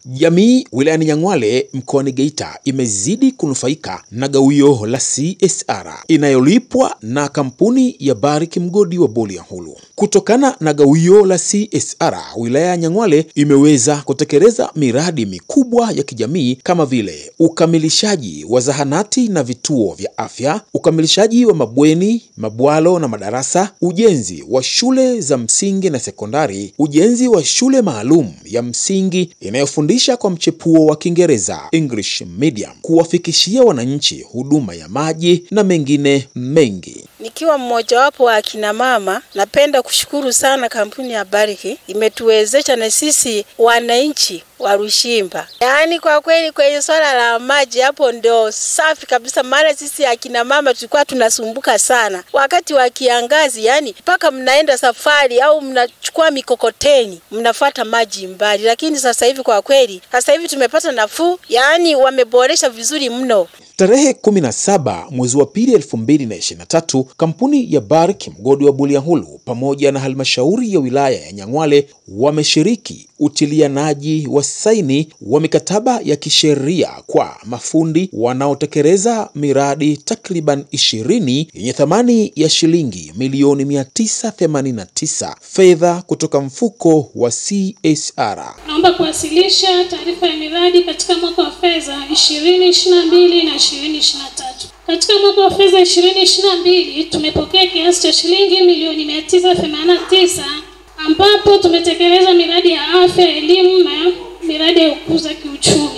Jamii wilayani Nyang'hwale mkoani Geita imezidi kunufaika na gawio la CSR inayolipwa na kampuni ya Barrick mgodi wa Bulyanhulu. Kutokana na gawio la CSR, wilaya ya Nyang'hwale imeweza kutekeleza miradi mikubwa ya kijamii kama vile ukamilishaji wa zahanati na vituo vya afya, ukamilishaji wa mabweni, mabwalo na madarasa, ujenzi wa shule za msingi na sekondari, ujenzi wa shule maalum ya msingi inayofundisha kwa mchepuo wa Kiingereza English medium, kuwafikishia wananchi huduma ya maji na mengine mengi. Nikiwa mmojawapo wa akina mama, napenda kushukuru sana kampuni ya Barrick imetuwezesha na sisi wananchi wa Rushimba. Yaani kwa kweli kwenye swala la maji hapo ndio safi kabisa, maana sisi akina mama tulikuwa tunasumbuka sana wakati wa kiangazi, yani mpaka mnaenda safari au mnachukua mikokoteni mnafuata maji mbali, lakini sasa hivi kwa kweli, sasa hivi tumepata nafuu, yaani wameboresha vizuri mno. Tarehe 17 mwezi wa pili 2023, kampuni ya Barrick mgodi wa Bulyanhulu pamoja na halmashauri ya wilaya ya Nyang'hwale wameshiriki utilianaji wa saini wa mikataba ya kisheria kwa mafundi wanaotekeleza miradi takriban 20 yenye thamani ya shilingi milioni 989 fedha kutoka mfuko wa CSR. Naomba kuwasilisha taarifa ya miradi katika mwaka wa fedha 2022 na 2023. Katika mwaka wa fedha 2022 tumepokea kiasi cha shilingi milioni 989 ambapo tumetekeleza miradi ya afya, elimu na miradi ya kukuza kiuchumi.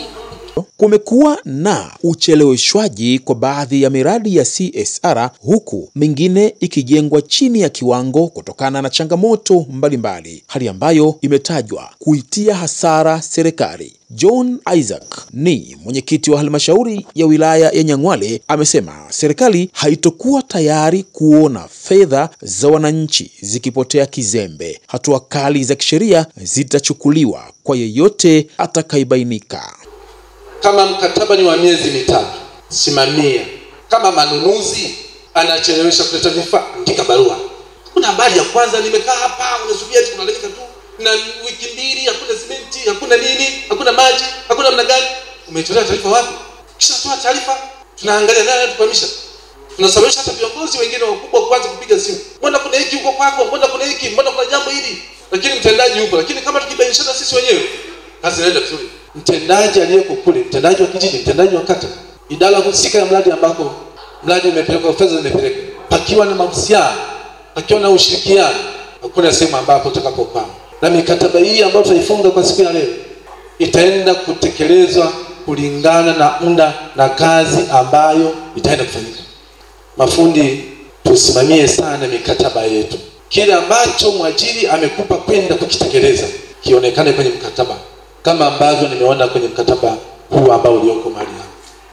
Kumekuwa na ucheleweshwaji kwa baadhi ya miradi ya CSR huku mingine ikijengwa chini ya kiwango kutokana na changamoto mbalimbali, hali ambayo imetajwa kuitia hasara serikali. John Isaac ni mwenyekiti wa halmashauri ya wilaya ya Nyang'hwale amesema serikali haitokuwa tayari kuona fedha za wananchi zikipotea kizembe. Hatua kali za kisheria zitachukuliwa kwa yeyote atakayebainika. Kama mkataba ni wa miezi mitatu, simamia. Kama manunuzi anachelewesha kuleta vifaa, andika barua. Kuna habari ya kwanza, nimekaa hapa, unasubiri eti kuna dakika tu na wiki mbili, hakuna simenti, hakuna nini, hakuna maji, hakuna namna gani. Umetolea taarifa wapi? Kisha toa taarifa, tunaangalia nani anatukwamisha. Tunasababisha hata viongozi wengine wakubwa kuanza kupiga simu, mbona kuna hiki huko kwako, mbona kuna hiki, mbona kuna jambo hili, lakini mtendaji yupo. Lakini kama tukibainishana sisi wenyewe, kazi inaenda vizuri mtendaji aliyeko kule, mtendaji wa kijiji, mtendaji wa kata, idara husika ya mradi ambako mradi umepelekwa, fedha zimepelekwa, pakiwa na mahusiano, pakiwa na ushirikiano, hakuna sehemu ambapo tutakapokwama. Na mikataba hii ambayo tutaifunga kwa siku ya leo itaenda kutekelezwa kulingana na muda na kazi ambayo itaenda kufanyika. Mafundi, tusimamie sana mikataba yetu. Kile ambacho mwajiri amekupa kwenda kukitekeleza kionekane kwenye mkataba kama ambavyo nimeona kwenye mkataba huu ambao ulioko mahali hapa.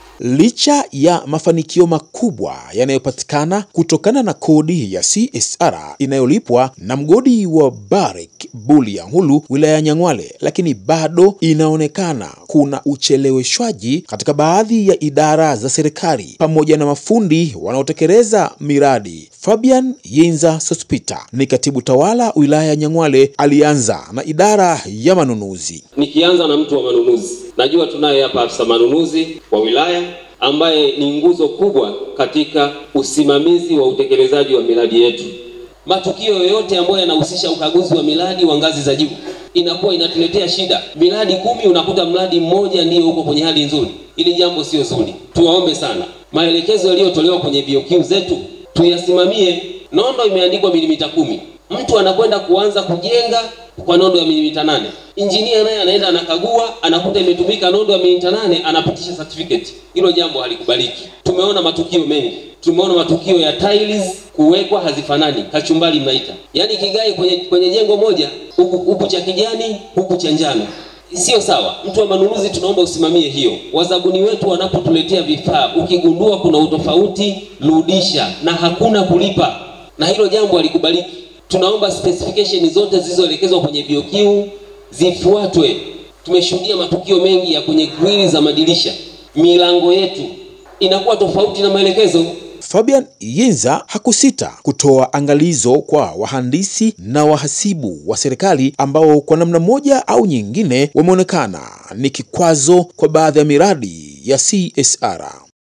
Licha ya mafanikio makubwa yanayopatikana kutokana na kodi ya CSR inayolipwa na mgodi wa Barrick Bulyanhulu wilaya ya Nyang'hwale, lakini bado inaonekana kuna ucheleweshwaji katika baadhi ya idara za serikali pamoja na mafundi wanaotekeleza miradi. Fabian Yenza Sospita ni katibu tawala wilaya ya Nyang'hwale, alianza na idara ya manunuzi. Nikianza na mtu wa manunuzi, najua tunaye hapa afisa manunuzi wa wilaya ambaye ni nguzo kubwa katika usimamizi wa utekelezaji wa miradi yetu. Matukio yoyote ambayo yanahusisha ukaguzi wa miradi wa ngazi za juu inakuwa inatuletea shida. Miradi kumi unakuta mradi mmoja ndiyo uko kwenye hali nzuri. Ili jambo sio zuri. Tuwaombe sana, maelekezo yaliyotolewa kwenye BOQ zetu tuyasimamie. Nondo imeandikwa milimita kumi, mtu anakwenda kuanza kujenga kwa nondo ya milimita nane. Injinia naye anaenda anakagua, anakuta imetumika nondo ya milimita nane, anapitisha certificate. Hilo jambo halikubaliki. Tumeona matukio mengi, tumeona matukio ya tiles kuwekwa hazifanani, kachumbali mnaita, yaani kigae kwenye, kwenye jengo moja, huku huku cha kijani, huku cha njano sio sawa. Mtu wa manunuzi, tunaomba usimamie hiyo. Wazabuni wetu wanapotuletea vifaa, ukigundua kuna utofauti, rudisha, na hakuna kulipa, na hilo jambo halikubaliki. Tunaomba specification zote zilizoelekezwa kwenye BOQ zifuatwe. Tumeshuhudia matukio mengi ya kwenye grili za madirisha, milango yetu inakuwa tofauti na maelekezo. Fabian Yinza hakusita kutoa angalizo kwa wahandisi na wahasibu wa serikali ambao kwa namna moja au nyingine wameonekana ni kikwazo kwa baadhi ya miradi ya CSR.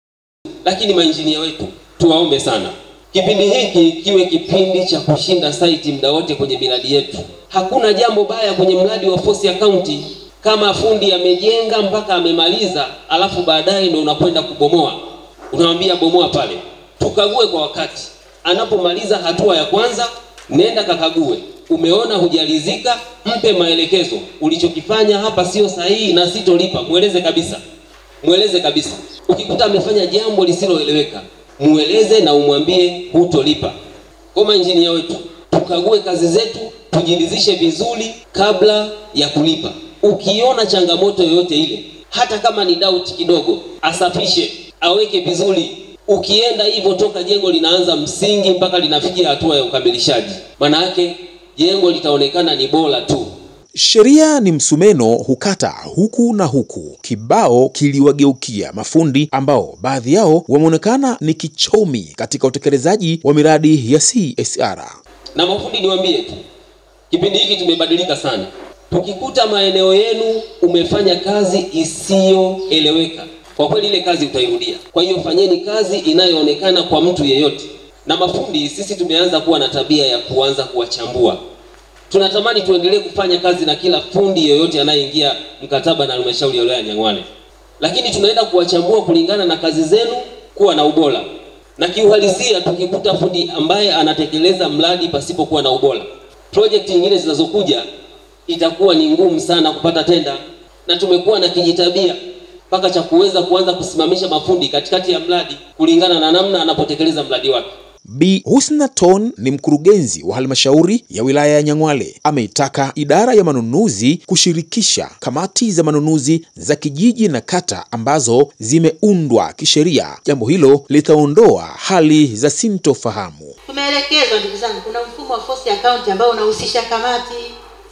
Lakini mainjinia wetu tuwaombe sana, kipindi hiki kiwe kipindi cha kushinda saiti muda wote kwenye miradi yetu. Hakuna jambo baya kwenye mradi wa force account kama fundi amejenga mpaka amemaliza, alafu baadaye ndio unakwenda kubomoa, unamwambia bomoa pale. Tukague kwa wakati, anapomaliza hatua ya kwanza, nenda kakague. Umeona hujalizika, mpe maelekezo, ulichokifanya hapa sio sahihi na sitolipa. Mweleze kabisa, mweleze kabisa. Ukikuta amefanya jambo lisiloeleweka, mweleze na umwambie hutolipa. Kama injinia wetu, tukague kazi zetu, tujiridhishe vizuri kabla ya kulipa. Ukiona changamoto yoyote ile, hata kama ni doubt kidogo, asafishe, aweke vizuri. Ukienda hivyo toka jengo linaanza msingi mpaka linafikia hatua ya ukamilishaji, maana yake jengo litaonekana ni bora tu. Sheria ni msumeno hukata huku na huku. Kibao kiliwageukia mafundi ambao baadhi yao wameonekana ni kichomi katika utekelezaji wa miradi ya CSR. Na mafundi niwaambie tu, kipindi hiki tumebadilika sana. Tukikuta maeneo yenu umefanya kazi isiyoeleweka, kwa kweli ile kazi utairudia. Kwa hiyo fanyeni kazi inayoonekana kwa mtu yeyote. Na mafundi sisi tumeanza kuwa na tabia ya kuanza kuwachambua. Tunatamani tuendelee kufanya kazi na kila fundi yeyote anayeingia mkataba na halmashauri ya wilaya ya Nyang'hwale, lakini tunaenda kuwachambua kulingana na kazi zenu kuwa na ubora. Na kiuhalisia, tukikuta fundi ambaye anatekeleza mradi pasipokuwa na ubora, project nyingine zinazokuja itakuwa ni ngumu sana kupata tenda, na tumekuwa na kijitabia mpaka cha kuweza kuanza kusimamisha mafundi katikati ya mradi kulingana na namna anapotekeleza mradi wake. Bi Husna Ton ni mkurugenzi wa halmashauri ya wilaya ya Nyang'hwale. Ameitaka idara ya manunuzi kushirikisha kamati za manunuzi za kijiji na kata ambazo zimeundwa kisheria. Jambo hilo litaondoa hali za sintofahamu. Tumeelekezwa ndugu zangu, kuna mfumo wa force account ambao unahusisha kamati.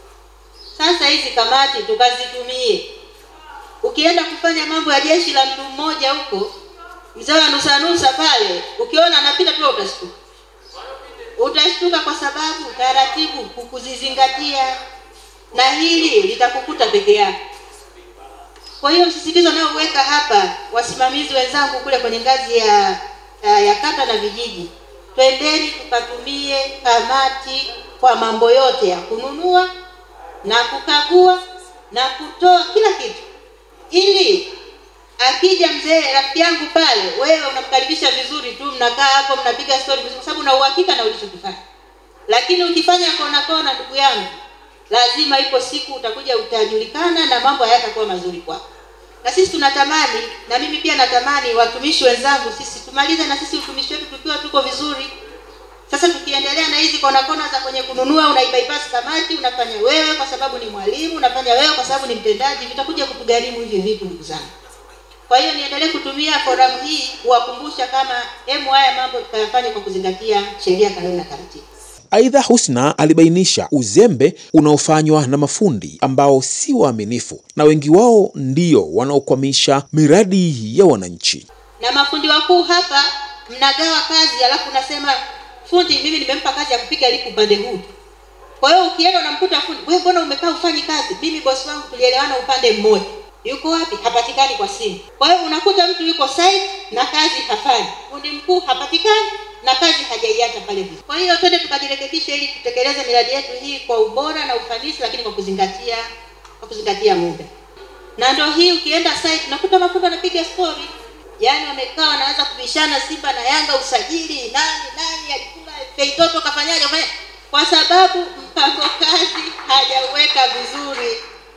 Sasa hizi kamati tukazitumie. Ukienda kufanya mambo ya jeshi la mtu mmoja huko, mzee wa nusa nusa pale, ukiona anapita tu utashtuka, utashtuka kwa sababu taratibu hukuzizingatia, na hili litakukuta peke yako. Kwa hiyo msisitizo unaoweka hapa, wasimamizi wenzangu kule kwenye ngazi ya, ya, ya kata na vijiji, twendeni tukatumie kamati kwa mambo yote ya kununua na kukagua na kutoa kila kitu, ili akija mzee rafiki yangu pale, wewe unamkaribisha vizuri tu, mnakaa hapo mnapiga story vizuri, kwa sababu una uhakika na ulichokifanya. Lakini ukifanya kona kona, ndugu yangu, lazima ipo siku utakuja utajulikana na mambo hayatakuwa mazuri kwako. Na sisi tunatamani, na mimi pia natamani watumishi wenzangu, sisi tumalize na sisi utumishi wetu tukiwa tuko vizuri. Sasa tukiendelea na hizi kona kona za kwenye kununua, unaibypass kamati, unafanya wewe kwa sababu ni mwalimu, unafanya wewe kwa sababu ni mtendaji, vitakuja kutugharimu hivi vitu, ndugu zangu. Kwa hiyo niendelee kutumia forum hii kuwakumbusha kama hemu haya mambo tukayafanye kwa kuzingatia sheria, kanuni na taratibu. Aidha, Husna alibainisha uzembe unaofanywa na mafundi ambao si waaminifu na wengi wao ndio wanaokwamisha miradi ya wananchi. Na mafundi wakuu hapa mnagawa kazi, alafu unasema fundi, mimi nimempa kazi ya kupiga lipu upande huu. Kwa hiyo ukienda unamkuta fundi, wewe mbona umekaa ufanyi kazi? Mimi bosi wangu tulielewana upande mmoja. Yuko wapi? Hapatikani kwa simu. Kwa hiyo unakuta mtu yuko site na kazi hafanyi, fundi mkuu hapatikani na kazi hajaiacha pale vizuri. Kwa hiyo twende tukajirekebishe ili tutekeleze miradi yetu hii kwa ubora na ufanisi, lakini kwa kuzingatia kwa kuzingatia muda. Na ndio hii, ukienda site unakuta mafundi wanapiga story, yaani wamekaa wanaanza kubishana Simba na Yanga, usajili nani nani alikula feitoto kafanyaje, kafanyaje, kwa sababu mpango kazi hajauweka vizuri.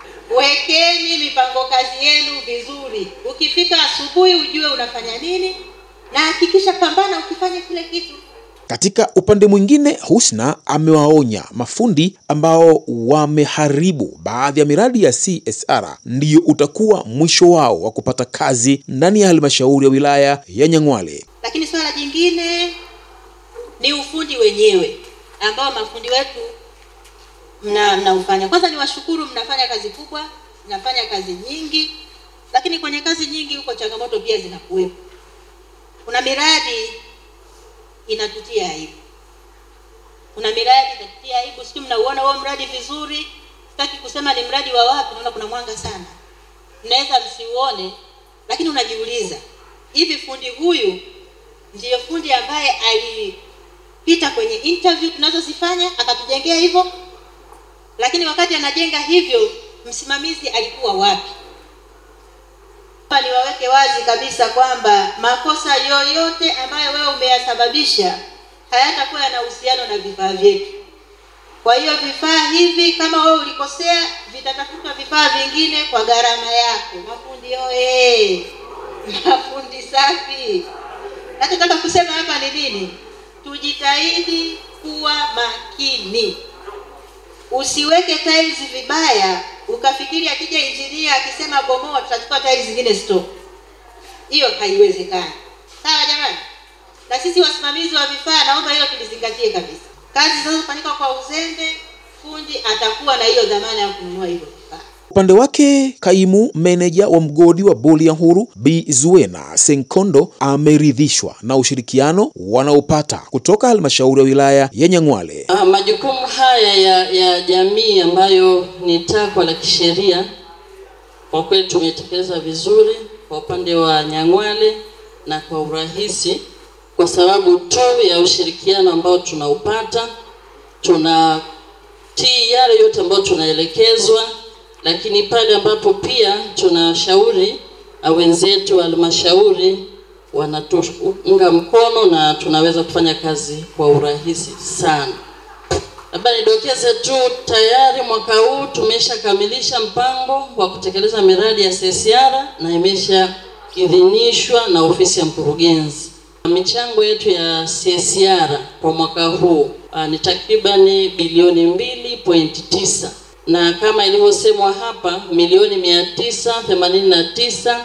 Wekeni mipango kazi yenu vizuri. Ukifika asubuhi ujue unafanya nini, na hakikisha pambana ukifanya kile kitu. Katika upande mwingine, Husna amewaonya mafundi ambao wameharibu baadhi ya miradi ya CSR ndiyo utakuwa mwisho wao wa kupata kazi ndani ya halmashauri ya wilaya ya Nyang'hwale. Lakini swala jingine ni ufundi wenyewe ambao mafundi wetu mna mnaufanya. Kwanza niwashukuru, mnafanya kazi kubwa, mnafanya kazi nyingi, lakini kwenye kazi nyingi huko changamoto pia zinakuwepo. Kuna miradi inatutia aibu kuna miradi itatutia aibu sijui mnauona huo mradi vizuri sitaki kusema ni mradi wa wapi naona kuna mwanga sana mnaweza msiuone lakini unajiuliza hivi fundi huyu ndiyo fundi ambaye alipita kwenye interview tunazozifanya akatujengea hivyo lakini wakati anajenga hivyo msimamizi alikuwa wapi hapa niwaweke wazi kabisa kwamba makosa yoyote ambayo wewe umeyasababisha hayatakuwa yana uhusiano na vifaa vyetu kwa hiyo vifaa hivi kama wewe ulikosea vitatafutwa vifaa vingine kwa gharama yako mafundi oye mafundi safi nachotaka kusema hapa ni nini tujitahidi kuwa makini usiweke tiles vibaya ukafikiri akija injinia akisema bomoa tutachukua tiles zingine stock hiyo haiwezekani sawa jamani na sisi wasimamizi wa vifaa naomba hilo tulizingatie kabisa kazi zinazofanyika kwa uzembe fundi atakuwa na hiyo dhamana ya kununua hivyo vifaa Upande wake kaimu meneja wa mgodi wa Bulyanhulu Bi Zuena Senkondo ameridhishwa na ushirikiano wanaopata kutoka halmashauri ya wilaya ya Nyang'hwale. Ah, majukumu haya ya, ya jamii ambayo ni takwa la kisheria kwa kweli tumetekeleza vizuri kwa upande wa Nyang'hwale na kwa urahisi, kwa sababu tu ya ushirikiano ambao tunaupata, tunatii yale yote ambayo tunaelekezwa, lakini pale ambapo pia tunashauri ah, wenzetu wa halmashauri wanatuunga mkono na tunaweza kufanya kazi kwa urahisi sana. Labda nidokeze tu, tayari mwaka huu tumeshakamilisha mpango wa kutekeleza miradi ya CSR na imeshaidhinishwa na ofisi ya mkurugenzi. Michango yetu ya CSR kwa mwaka huu uh, ni takribani bilioni mbili point tisa na kama ilivyosemwa hapa milioni mia tisa themanini na tisa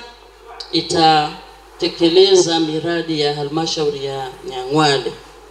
itatekeleza miradi ya halmashauri ya Nyang'hwale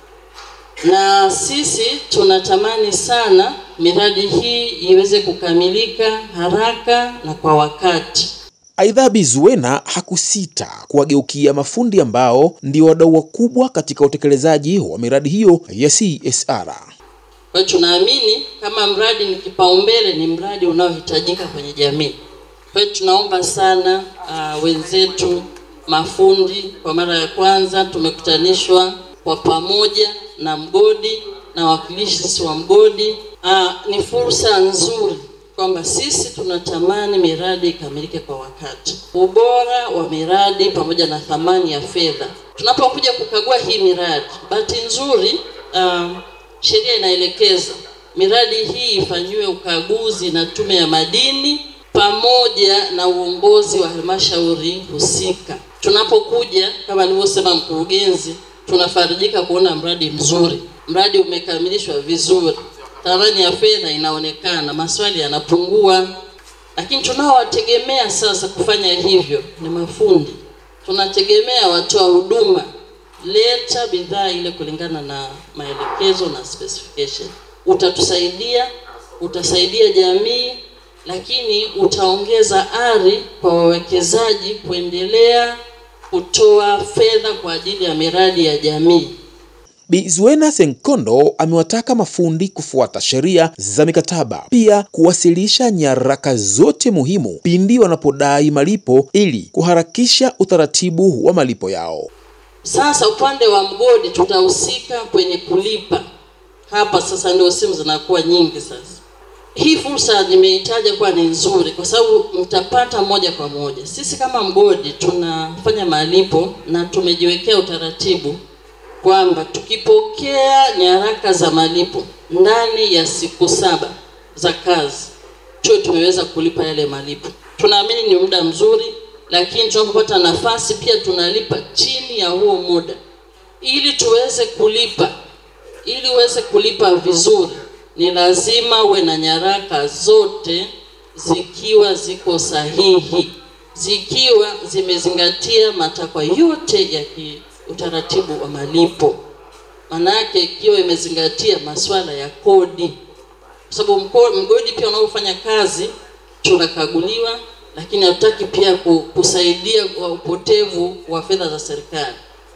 na sisi tunatamani sana miradi hii iweze kukamilika haraka na kwa wakati. Aidha, Bi Zuena hakusita kuwageukia mafundi ambao ndio wadau wakubwa katika utekelezaji wa miradi hiyo ya CSR. Kwa hiyo tunaamini kama mradi ni kipaumbele, ni mradi unaohitajika kwenye jamii. Kwa hiyo tunaomba sana uh, wenzetu mafundi, kwa mara ya kwanza tumekutanishwa kwa pamoja na mgodi na wakilishi wa mgodi. Uh, ni fursa nzuri kwamba sisi tunatamani miradi ikamilike kwa wakati. Ubora wa miradi pamoja na thamani ya fedha, tunapokuja kukagua hii miradi, bahati nzuri uh, sheria inaelekeza miradi hii ifanyiwe ukaguzi na Tume ya Madini pamoja na uongozi wa halmashauri husika. Tunapokuja kama nilivyosema mkurugenzi, tunafarijika kuona mradi mzuri, mradi umekamilishwa vizuri, thamani ya fedha inaonekana, maswali yanapungua. Lakini tunaowategemea sasa kufanya hivyo ni mafundi, tunategemea watoa huduma leta bidhaa ile kulingana na maelekezo na specification. Utatusaidia, utasaidia jamii, lakini utaongeza ari kwa wawekezaji kuendelea kutoa fedha kwa ajili ya miradi ya jamii. Bi Zuena Senkondo amewataka mafundi kufuata sheria za mikataba, pia kuwasilisha nyaraka zote muhimu pindi wanapodai malipo ili kuharakisha utaratibu wa malipo yao. Sasa upande wa mgodi tutahusika kwenye kulipa. Hapa sasa ndio simu zinakuwa nyingi sasa. Hii fursa nimeitaja kuwa ni nzuri kwa sababu mtapata moja kwa moja. Sisi kama mgodi tunafanya malipo na tumejiwekea utaratibu kwamba tukipokea nyaraka za malipo ndani ya siku saba za kazi tuwe tumeweza kulipa yale malipo. Tunaamini ni muda mzuri, lakini tunapopata nafasi pia tunalipa chini ya huo muda ili tuweze kulipa. Ili uweze kulipa vizuri, ni lazima uwe na nyaraka zote zikiwa ziko sahihi, zikiwa zimezingatia matakwa yote ya ki utaratibu wa malipo. Maana yake ikiwa imezingatia masuala ya kodi, kwa sababu mgodi pia unaofanya kazi tunakaguliwa, lakini hatutaki pia kusaidia kwa upotevu wa fedha za serikali.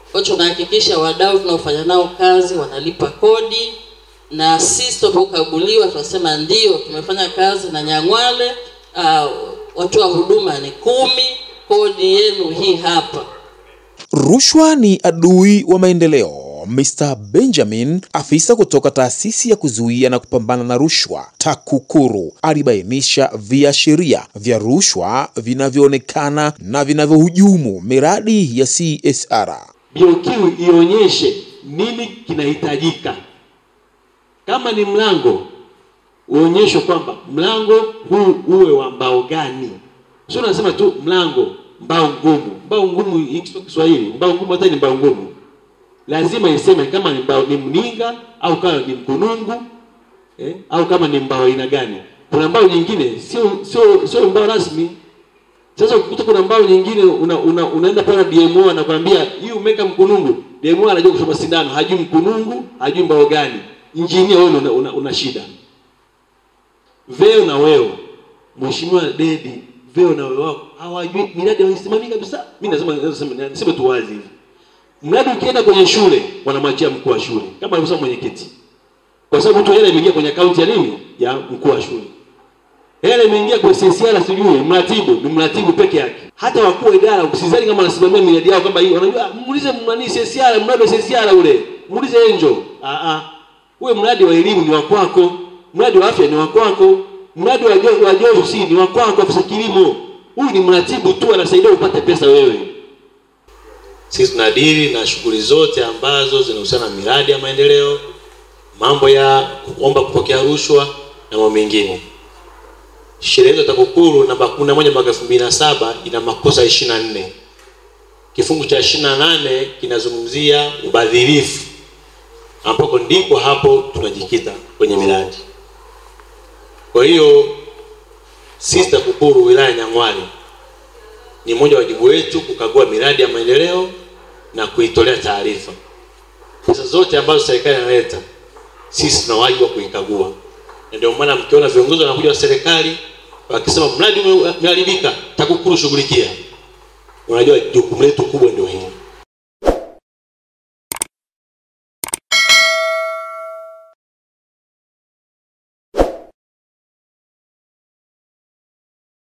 Kwa hiyo tunahakikisha wadau tunaofanya nao kazi wanalipa kodi, na sisi tunapokaguliwa tunasema ndio tumefanya kazi na Nyang'hwale. Uh, watoa huduma ni kumi, kodi yenu hii hapa. Rushwa ni adui wa maendeleo. Mr. Benjamin, afisa kutoka taasisi ya kuzuia na kupambana na rushwa TAKUKURU, alibainisha viashiria vya rushwa vinavyoonekana na vinavyohujumu miradi ya CSR. BOQ ionyeshe nini kinahitajika. Kama ni mlango, uonyeshwe kwamba mlango huu uwe wa mbao gani. Sio unasema tu mlango mbao ngumu. Mbao ngumu hiki sio Kiswahili. Mbao ngumu hata ni mbao ngumu. Lazima iseme kama ni mbao ni mninga au kama ni mkunungu eh, au kama ni mbao aina gani. Kuna mbao nyingine sio sio sio mbao rasmi. Sasa ukikuta kuna mbao nyingine una, una, unaenda pale DMO anakuambia hii umeka mkunungu. DMO anajua kushoma sindano, hajui mkunungu, hajui mbao gani. Injinia wewe una, una, una shida. Veo na weo. Mheshimiwa Dedi, veo na weo wako hawajui miradi hawaisimamii kabisa. Mimi nasema nasema niseme tu wazi hivi. Mradi ukienda kwenye shule wanamwachia mkuu wa shule kama alivyosema mwenyekiti. Kwa sababu tu hela imeingia kwenye akaunti ya nini? Ya mkuu wa shule. Hela imeingia kwa CCR sijui mratibu ni mratibu peke yake. Hata wakuu wa idara usizani kama wanasimamia miradi yao kwamba hii wanajua muulize nani CCR mradi wa CCR ule. Muulize Angel. Ah ah. Ule mradi wa elimu ni wa kwako. Mradi wa afya ni wa kwako. Mradi wa jo, wa joto si ni wa kwako afisa kilimo. Huyu ni mratibu tu anasaidia upate pesa wewe. Sisi tunadili na shughuli zote ambazo zinahusiana na miradi ya maendeleo, mambo ya kuomba kupokea rushwa na mambo mengine. Sheria yetu ya TAKUKURU namba 11 mwaka 2007 ina makosa 24. Kifungu cha 28 kinazungumzia ubadhirifu, ambako ndipo hapo tunajikita kwenye miradi. Kwa hiyo sisi TAKUKURU wilaya ya Nyang'hwale ni mmoja wa wajibu wetu kukagua miradi ya maendeleo na kuitolea taarifa. Pesa zote ambazo serikali inaleta, sisi tuna wajibu wa kuikagua, na ndio maana mkiona viongozi wanakuja wa serikali wakisema mradi umeharibika, TAKUKURU shughulikia, unajua jukumu letu kubwa ndio hili.